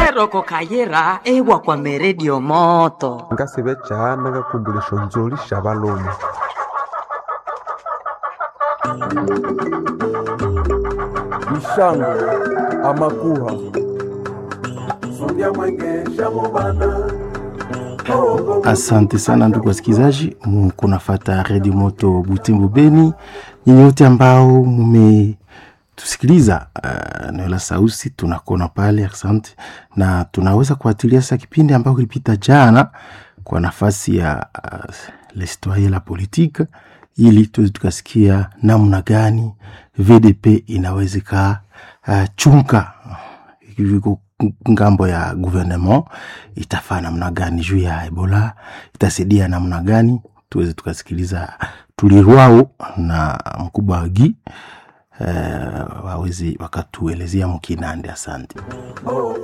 eroko kayira ewa kwa meredio moto ngasibe chana kakumbulisho nzoli sha balomo ishango amakuha Asante sana ndugu wasikilizaji, mkunafata redio moto Butembo Beni, nyinyi wote ambao mumetusikiliza uh, neno la sauti tunakona pale, asante. Na tunaweza kuatilia sasa kipindi ambao kilipita jana kwa nafasi ya uh, l'histoire la politique, ili tuweze tukasikia namna gani VDP inawezeka uh, chunka iko ngambo ya gouvernement itafaa namna gani juu ya Ebola, itasaidia namna gani, tuweze tukasikiliza tulirwao na mkubwa wagi uh, wawezi wakatuelezea mkinande. Asante.